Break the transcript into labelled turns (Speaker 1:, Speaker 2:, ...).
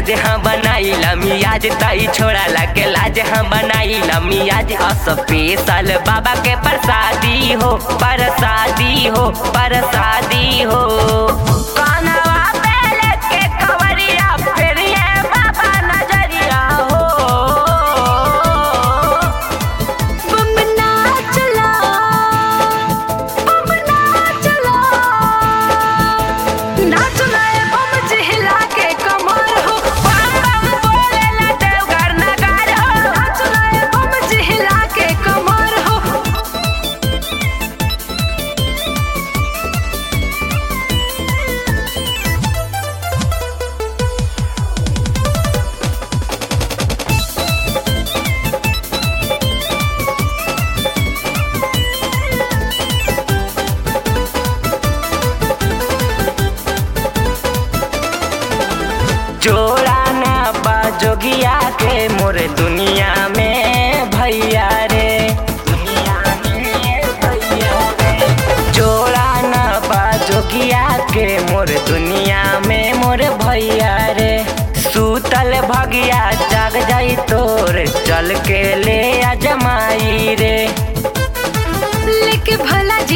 Speaker 1: मियाज हाँ बनाई मियाज तई छोड़ा लगे लाज हाँ बनाई मियाज स्पेशल बाबा के प्रसादी हो प्रसादी हो प्रसादी हो कानवा पे लेके कवरिया फिर ये बाबा नजरिया हो
Speaker 2: बम नाचला बम नाचला नाचला ए बम जिहला के कमर हो
Speaker 1: बम बम बोलेला देवघर नगार हो
Speaker 2: नाचला ए बम जिहला के कमर हो
Speaker 1: जोड़ा ना बाजोगिया के मोर दुनिया में भैया रे दुनिया में भैया रे जोड़ा ना बाजोगिया के मोर दुनिया में मोर भैया रे सूतल भगिया जाग जाई तोर चल के ले आ जमाई रे
Speaker 2: लेके भला